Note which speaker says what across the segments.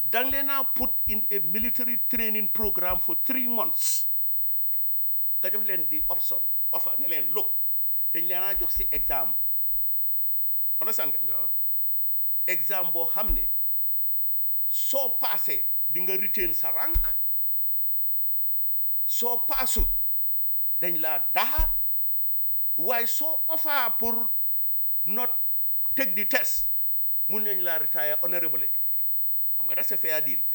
Speaker 1: dang leen a put in a military training program for three months nga jox leen di option offer ne leen look dañ leen a jox si exam understand nga
Speaker 2: waaw
Speaker 1: exam boo xam ne soo paasee di nga retain sa rank soo paasut dañ laa daxa waaye soo offer pour not take the test mun nañ laa retire honorably xam nga that's a fair deal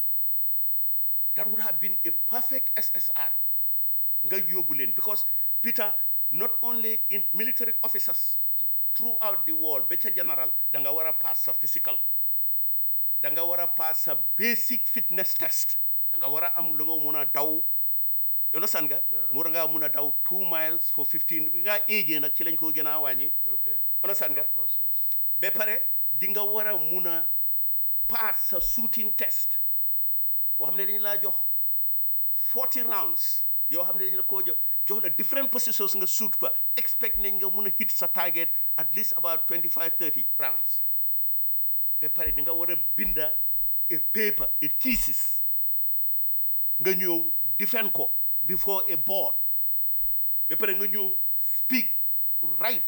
Speaker 1: that would have been a perfect SSR nga yóbbu leen because Peter not only in military officers throughout the world ba ca general da nga war a pass sa physical da nga war a pass sa basic fitness test da nga war a am lu nga mun a daw you understand nga mu nga mun a daw two miles for fifteen nga éegee nag ci lañ ko gën a wàññi
Speaker 2: ok
Speaker 1: understand nga
Speaker 2: of course yes
Speaker 1: ba pare di nga war a mun a pass sa shooting test boo xam ne dañu laa jox forty rounds yoo xam ne dañu la koo jox jox la different positions nga shoot fa expect nañ nga mun a hit sa target at least about twenty five thirty rounds ba pare di nga war a binda a paper a thesis nga ñëw defend ko before a board ba pare nga ñëw speak right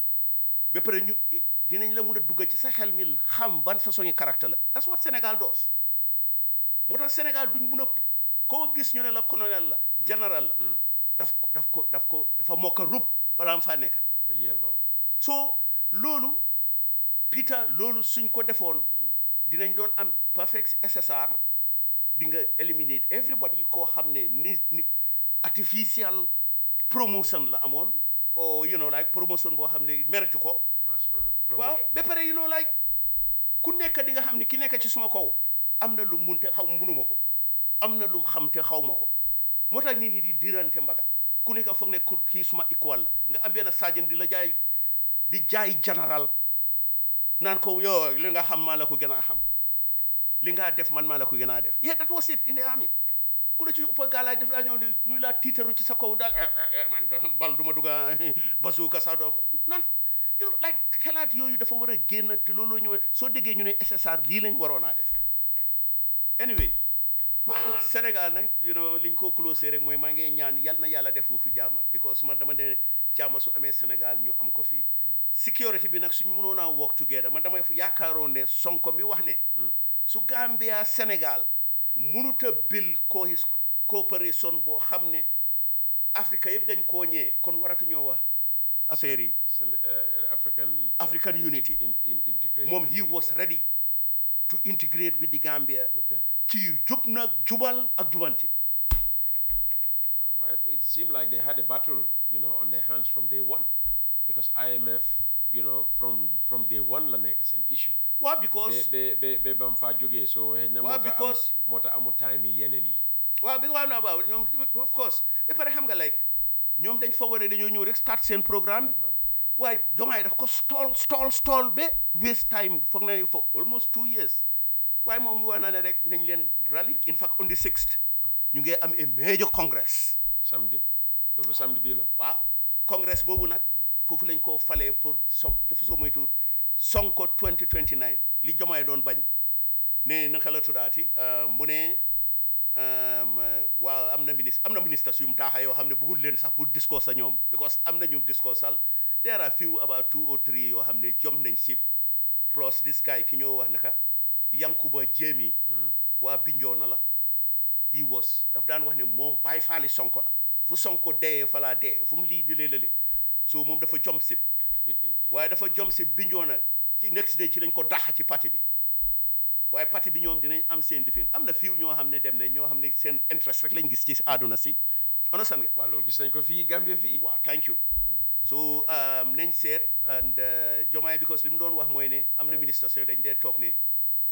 Speaker 1: ba pare ñu dinañ la mun a dugg ci sa xel mi xam ban façon yi caractère la that's what Sénégal does moo tax Sénégal duñ mun a koo gis ñu ne la colonel la général la daf ko daf ko daf ko dafa mokk a rub balaa mu faa nekka
Speaker 2: ko yelloo
Speaker 1: so loolu Peter loolu suñ ko defoon dinañ doon am perfect SSR di nga eliminate everybody koo xam ne ni ni artificial promotion la amoon or you know like promotion boo xam ne mérite ko
Speaker 2: mass product
Speaker 1: waaw ba pare you know like ku nekk di nga xam ne ki nekk ci suma kaw am na lu mun te xaw munuma ko am na lu xam te xaw ma ko moo tax nit ñi di dirante mbaga ku nekk foog ne ku- kii suma equal la nga am benn sergeant di la jaay di jaay général naan ko yow li nga xam maa la ko gën a xam li nga def man maa la ko gën a def yeah that was it in the army ku la ci ëpp gaalaay def laa ñëw di ñu laa tiitaru ci sa kaw daal eh, eh, eh, man bal du ma dugga bazooka sax doo non you know like xalaat yooyu dafa war a génn te loolu la ñu war soo déggee ñu ne SSR lii lañ waroon a def anyway Sénégal nag you know liñ ko closé rek mooy maa ngi ñaan yal na yàlla def foofu jàmm because man dama ne jàmm su amee Sénégal ñu am ko fii security bi nag suñu mënoon a work together man dama yaakaaroon ne Sonko mi wax ne su Gambia Sénégal mënut a bil co coopération boo xam ne Afrique yëpp dañ koo ñee kon waratuñoo wax affaire yi
Speaker 2: Sen- uh, African
Speaker 1: African
Speaker 2: in-
Speaker 1: unity.
Speaker 2: in, in, integration
Speaker 1: moom he was ready to integrate with the Gambia
Speaker 2: okay
Speaker 1: ci jub nag jubal ak jubanti
Speaker 2: Uh, well, it seemed like they had a battle, you know, on their hands from day one, because IMF, you know, from from day one la nekk seen issue.
Speaker 1: waaw because
Speaker 2: be be be bam fa jógee so xëy na
Speaker 1: Waaw,
Speaker 2: moo tax
Speaker 1: because-
Speaker 2: am moo tax amul time yi yeneen yi.
Speaker 1: waaw bi nga xam naa waaw ñoom of course ba pare xam nga like ñoom dañ foogoon ne dañoo ñëw rek start seen programme bi waaye jomaay daf ko stall stall stall ba waste time foog na ne for almost two years waaye moom wax na ne rek nañ leen rally in fact on the sixth ñu ngi am a major congress
Speaker 2: samedi loolu samedi bii la.
Speaker 1: waaw congress boobu nag foofu lañ ko falee pour so dafa soo moytu sonko 2029 li jomaay doon bañ ne naka la tuddaati euh, mu ne euh, waaw am na ministre am na ministres yu mu daaxa yoo xam ne bëggul leen sax pour discours sa ñoom because am na ñu discours sal there are few about two or three yoo xam ne jom nañ sib plus this guy ki ñoo wax naka Yankuba Jéemi waa Bignona la he was daf daan wax ne moom bàyyi faali sonko la fu sonko deyee falaa dee fu mu lii di léeg-léeg so moom dafa jom sib
Speaker 2: I- I- I-
Speaker 1: waaye dafa jom si Bignona ci next day ci lañ ko daxa ci parti bi waaye parti bi ñoom dinañ am seen lifin am na fiw ñoo xam ne dem ne ñoo xam ne seen interest rek lañ gis ci àdduna si understand nga
Speaker 2: waaw loolu gis nañ ko fii Gambia fii.
Speaker 1: waaw thank you so um, nañ seet and uh, Jomaay because li mu doon wax mooy ne am na ministre so dañ dee toog ne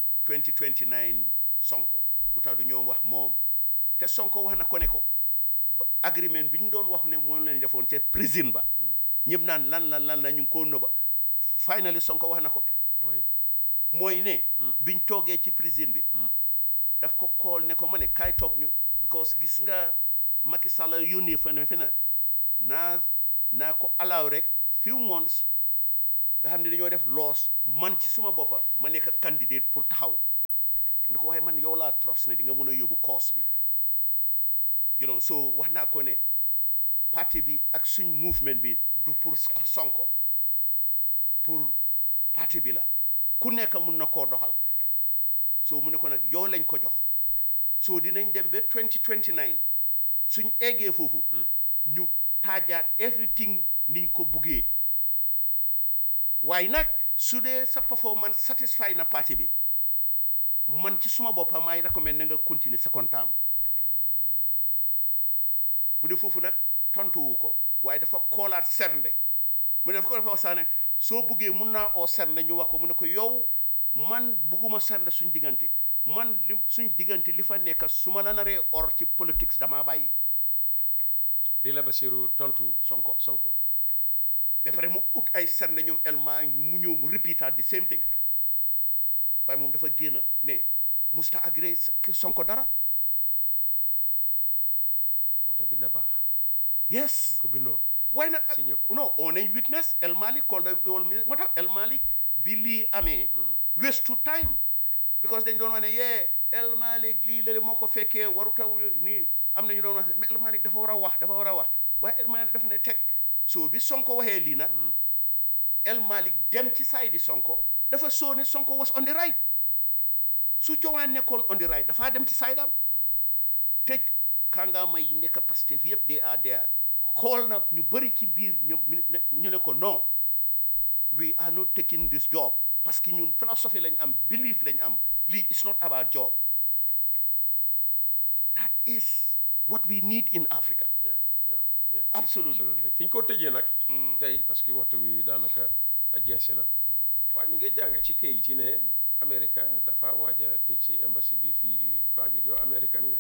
Speaker 1: 2029 Sonko lu tax du ñoom wax moom te Sonko wax na ko ne ko ba agreement bi ñu doon wax ne moom lañ defoon ca prison ba ñëpp naan lan lan lan la ñu ngi koo nëba finally Sonko wax na ko
Speaker 2: mooy
Speaker 1: mooy ne biñ toogee ci prison bi daf ko kool ne ko ma ne kaay toog ñu because gis nga Macky Sall yónnee fa ne fi na naa naa ko allow rek few months nga xam ne dañoo def loos man ci suma boppa ma nekk candidate pour taxaw mu ne ko waaye man yow laa trust ne di nga mun a yóbbu cause bi you know so wax naa ko ne parti bi ak suñ movement bi du pour Sonko pour parti bi la ku nekk mun na koo doxal so mu ne ko nag yow lañ ko jox so dinañ dem ba 2029 suñ eggee foofu ñu taajaat everything niñ ko buggee waaye nag su dee sa performance satisfy na parti bi man ci suma boppam maay recommend na nga continuer second term bu dee foofu nag tontuwu ko waaye dafa koolaat sernde mu ne dafa ko dafa wax sax ne soo buggee mun naa oo sernde ñu wax ko mu ne ko yow man bugguma sernde suñ diggante man li suñ diggante li fa nekk su ma la naree or ci politics damaa bàyyi
Speaker 2: lii la Basiru tontu
Speaker 1: Sonko
Speaker 2: Sonko
Speaker 1: ba pare mu ut ay sernde ñoom elma mu ñëw mu repeat the same thing waaye moom dafa génn ne musta agré Sonko dara
Speaker 2: moo tax bind baax
Speaker 1: yes
Speaker 2: ko bindoon
Speaker 1: waaye nag
Speaker 2: Signé ko.
Speaker 1: non on est witness El Malick called the whole mi- moo tax El Malick bi lii amee waste to time because dañ doon wax ne yee El Malick lii la moo ko fekkee waru taw nii am na ñu doon wax mais El Malick dafa war a wax dafa war a wax waaye El Malick dafa ne teg so bi Sonko waxee lii nag El Malick dem ci side di Sonko dafa soo ne Sonko was on the right su Jowaan nekkoon on the right dafaa dem ci side am te kàngaama yi nekk Pastef yëpp they are there xool na ñu bëri ci biir ñoom ñu ne ko non we are not taking this job parce que ñun philosophie lañ am belief lañ am lii it's not about job that is what we need in Africa
Speaker 2: yeah yeah yeah
Speaker 1: Absolutely.
Speaker 2: fi ñu ko tëjee nag tey parce que waxtu wi daanaka jeesi na waaye ñu ngi jàng ci kayit yi ne Amérique dafa waaj a tëj ci embassy bi fii Banjul yow américain nga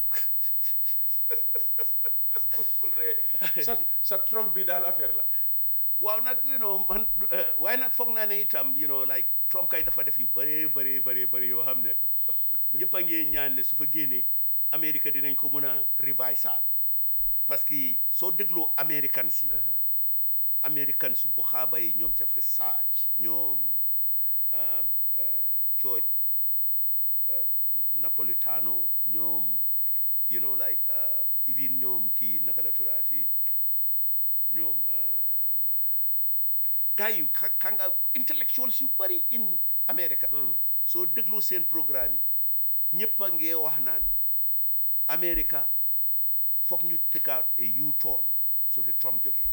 Speaker 2: sa sa Trump bi daal affaire la
Speaker 1: waaw nag you know man eh, waaye nag foog naa ne itam you know like Trump kay dafa def yu bëree bëree bëree bëri yoo xam ne ñëpp a ngee ñaan ne su fa génnee Amérique dinañ ko mën a revise saat parce que soo dégloo American si American si bu xaaba yi ñoom Jeffrey Sachs ñoom um, uh, George uh, Napolitano ñoom you know like uh, even ñoom kii naka la tuddaati ñoom um, gars yu xa xa nga intellectuals yu bëri in America soo déglu seen programme yi ñëpp a ngee wax naan America foog ñu take out a U-turn su fi Trump jógee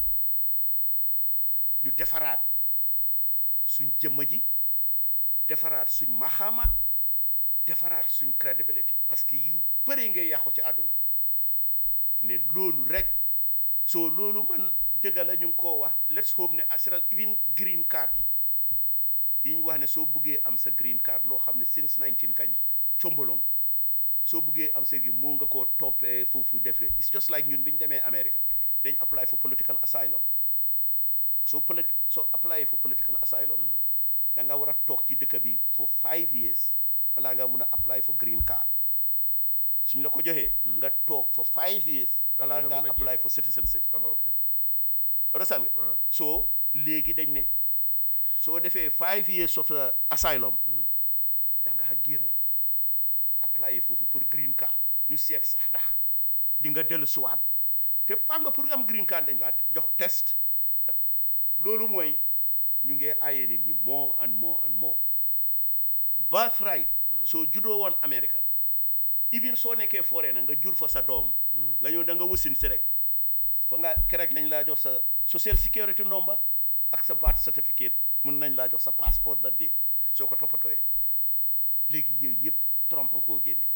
Speaker 1: ñu defaraat suñ jëmma ji defaraat suñ maxaama defaraat suñ credibility parce que yu bëri ngay yàqu ci àdduna ne loolu rek so loolu man dëgg la ñu ngi koo wax let's hope ne assural even green card yi yi ñu wax ne soo buggee am sa green card loo xam ne since 19 kañ combalong soo buggee am sa gi moo nga koo toppee foofu def le it's just like ñun bi ñu demee America dañ apply for political asylum soo polit soo apply for political asylum da nga war a toog ci dëkk bi for five years balaa nga mun a apply for green card suñ la ko joxee nga toog for five years
Speaker 2: Balaa
Speaker 1: balaa
Speaker 2: nga
Speaker 1: nga
Speaker 2: mun a
Speaker 1: apply
Speaker 2: génn.
Speaker 1: for citizenship
Speaker 2: oh ok
Speaker 1: understand nga
Speaker 2: Waaw.
Speaker 1: so léegi dañ ne soo defee five years of uh, asylum da ngaa génn apply foofu pour green card ñu seet sax ndax di nga dellu siwaat te xam nga pour am green card dañ laa jox test loolu mooy ñu ngee aaye nit ñi more and more and more birthright soo juddoo woon America even soo nekkee foree na nga jur fa sa doom nga ñëw da nga wasin si rek fa nga kerek lañ laa jox sa social security number ak sa birth certificate mun nañ laa jox sa passeport da dee soo ko toppatooyee léegi yooyu yëpp Trump a koo génne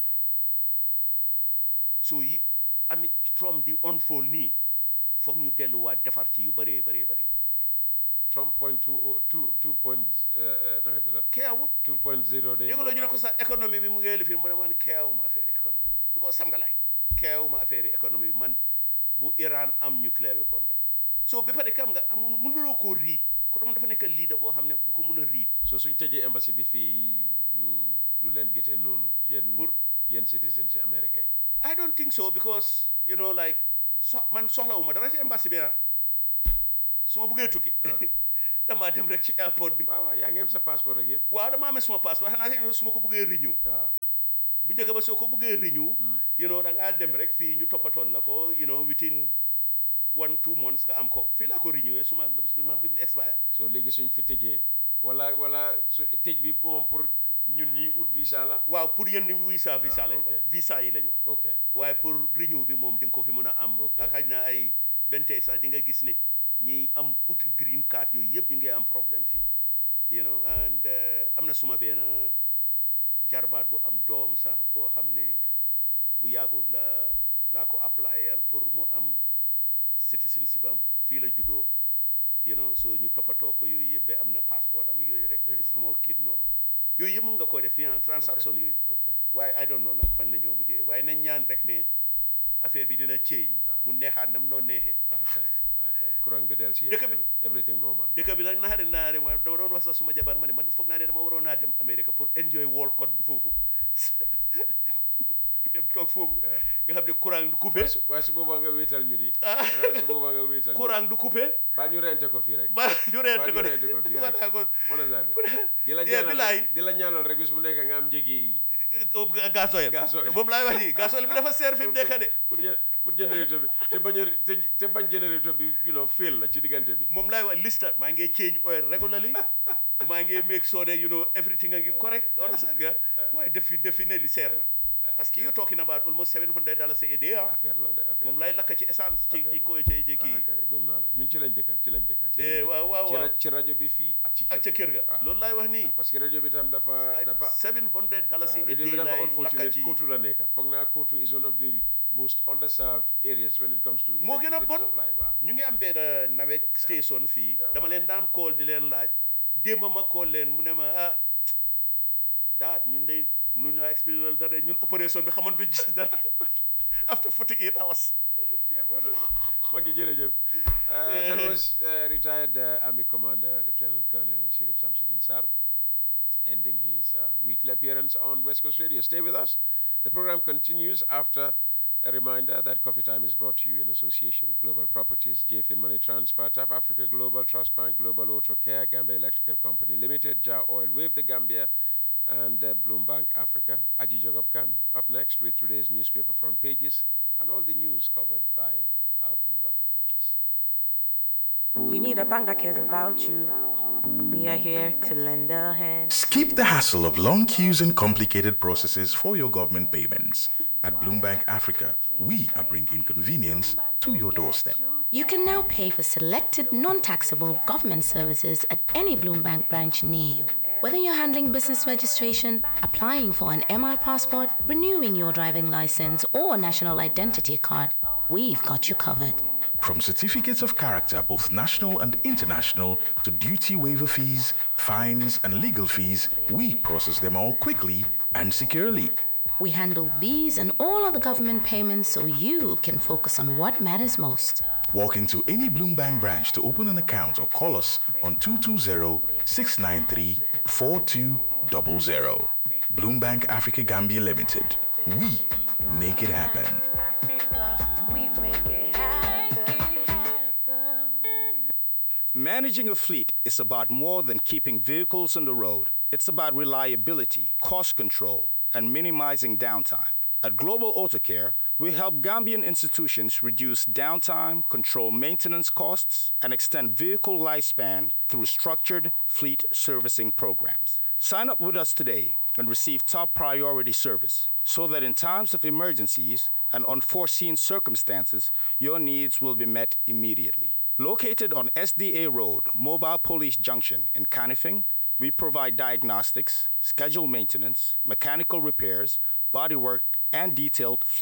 Speaker 1: soo yi ami Trump di unfold nii foog ñu delluwaat defar ci yu bëree bëree bëri
Speaker 2: Trump point two oh- two two point naka tudd
Speaker 1: keewut
Speaker 2: two point zero day
Speaker 1: yëguloo ñu ne ko sa économie bi mu ngi lifin mu ne man keewuma affaire économie bi because sam nga lay keewuma affaire économie bi man bu Iran am nucléaire weapon rek so ba pare kam nga amul mënuloo koo riit ko tam dafa nekk leader boo xam ne du ko mën a riit
Speaker 2: so suñ tëjee embassy bi fii du du leen gétee noonu yéen
Speaker 1: Pour-
Speaker 2: yéen citizens ci Amérique yi
Speaker 1: I don't think so because you know like so man soxlawuma dara ci embassy bi ah su ma buggee tukki damaa dem rek ci airport bi
Speaker 2: waaw waaw yaa ngi am sa passeport ak yëpp
Speaker 1: waaw damaa amee suma passeport xanaa su ma ko buggee renew
Speaker 2: waaw
Speaker 1: bu njëkk ba soo ko bëggee renew you know da ngaa dem rek fii ñu toppatoon la ko you know within one two months nga am ko fii laa ko renewé suma suma bi mu expire
Speaker 2: soo léegi suñ fi tëjee wala wala su tëj bi moom pour ñun ñi ut visa la
Speaker 1: waaw pour yéen visa visa lañ
Speaker 2: ok.
Speaker 1: wax visa yi lañ wax
Speaker 2: ok
Speaker 1: waaye pour renew bi moom di nga ko fi mën a am
Speaker 2: Ok.
Speaker 1: ak xaj na ay bentee sax di nga gis ne ñiy am ut green card yooyu yëpp ñu ngi am problème fii you know and uh, am na suma benn jarbaat bu am doom sax boo xam ne bu yàggul la laa ko applyal pour mu am citizenship am fii la juddoo you know so ñu toppatoo ko yooyu yëpp ba am na passeport am yooyu rek small kid noonu yooyu yëpp mën nga koo def fii ah transaction yooyu
Speaker 2: ok
Speaker 1: waaye I don't know nag fan la ñoo mujjee waaye nañ ñaan rek ne affaire bi dina change mu neexaat nam noo neexee
Speaker 2: ah kay ah kay courant bi del si
Speaker 1: Dëkk bi-
Speaker 2: everything normal
Speaker 1: dëkk bi nag naxari naxari ma dama doon wax sax suma jabar ma ne man foog naa ne dama waroon naa dem Amérique pour enjoy World Cup bi foofu dem toog foofu nga xam ne courant du coupé
Speaker 2: waaye su waaye su boobaa nga wéetal ñu di ah, su boobaa nga wéetal ñu
Speaker 1: courant du coupé
Speaker 2: baa ñu rente ko fii rek
Speaker 1: ba ñu reente
Speaker 2: baa
Speaker 1: ko
Speaker 2: ñu
Speaker 1: de
Speaker 2: rente ko fii
Speaker 1: wax
Speaker 2: rek
Speaker 1: naa ko
Speaker 2: mën a sànni di la
Speaker 1: Yeah,
Speaker 2: ñaanal
Speaker 1: bilaay.
Speaker 2: rek di la ñaanal rek bis bu nekk nga am njëgi
Speaker 1: gasoil
Speaker 2: Gasoil.
Speaker 1: boobu laay wax nii gasoil bi dafa seer fi mu nekk de
Speaker 2: pour jë- pour générateur bi te bañ a te te bañ générateur bi you know fail la ci diggante bi
Speaker 1: moom laay wax lista maa ngi change oil regularly maa ngi make sure that you know everything a ngi correct understand nga waaye defi definitely seer na parce que you're talking about almost 700 dollars a day ah
Speaker 2: affaire la de affaire
Speaker 1: moom
Speaker 2: la.
Speaker 1: lay lakk ci essence ci
Speaker 2: Affaire
Speaker 1: ci
Speaker 2: la.
Speaker 1: ko ci ci
Speaker 2: ah
Speaker 1: kii
Speaker 2: kay gëm naa la ñun ci lañ dëkka ci lañ dëkka ci
Speaker 1: Eh,
Speaker 2: lañ dëkka.
Speaker 1: waaw waaw
Speaker 2: ci
Speaker 1: waaw
Speaker 2: ra- ci rajo bi fii ak ci
Speaker 1: ak ca kër ga
Speaker 2: waaw.
Speaker 1: loolu laay wax nii
Speaker 2: parce que rajo bi tam dafa dafa
Speaker 1: 700 dollars a
Speaker 2: rajo
Speaker 1: day
Speaker 2: bi dafa
Speaker 1: lay lakk
Speaker 2: unfortunate
Speaker 1: ci
Speaker 2: Kotu la nekk foog naa Kotu is one of the most underserved areas when it comes to
Speaker 1: moo gën a
Speaker 2: electricity
Speaker 1: bon
Speaker 2: supply waaw
Speaker 1: ñu ngi am benn nawet station fii dama leen daan call di leen laaj démb ma call leen mu ne ma ah daat ñun de nu ñu expérience dara ñun opération bi xamantu ci dara after 48 hours
Speaker 2: Maggi jërëjëf Uh, that was uh, retired uh, Army Commander Lieutenant Colonel Shirif Samsudin Sar ending his uh, weekly appearance on West Coast Radio. Stay with us. The program continues after a reminder that Coffee Time is brought to you in association with Global Properties, JFIN Money Transfer, TAF Africa Global, Trust Bank, Global Auto Care, Gambia Electrical Company Limited, Jar Oil, Wave the Gambia, and uh, Bloom Bank Africa. Aji Jogob Khan up next with today's newspaper front pages and all the news covered by our pool of reporters.
Speaker 3: You need a bank that cares about you. We are here to lend a hand.
Speaker 4: Skip the hassle of long queues and complicated processes for your government payments. At Bloombank Africa, we are bringing convenience to your doorstep.
Speaker 5: You can now pay for selected non taxable government services at any Bloombank branch near you. Whether you're handling business registration, applying for an MR passport, renewing your driving license, or national identity card, we've got you covered.
Speaker 4: From certificates of character, both national and international, to duty waiver fees, fines, and legal fees, we process them all quickly and securely.
Speaker 5: We handle these and all other government payments so you can focus on what matters most.
Speaker 4: Walk into any Bloombank branch to open an account or call us on 220 693 4200. Bloombank Africa Gambia Limited. We make it happen.
Speaker 3: We make it happen.
Speaker 6: Managing a fleet is about more than keeping vehicles on the road. It's about reliability, cost control, and minimizing downtime. At Global Auto Care, we help Gambian institutions reduce downtime, control maintenance costs, and extend vehicle lifespan through structured fleet servicing programs. Sign up with us today and receive top priority service so that in times of emergencies and unforeseen circumstances, your needs will be met immediately. Located on SDA Road, Mobile Police Junction in Canifing, we provide diagnostics, schedule maintenance, mechanical repairs, bodywork, and detailed fleet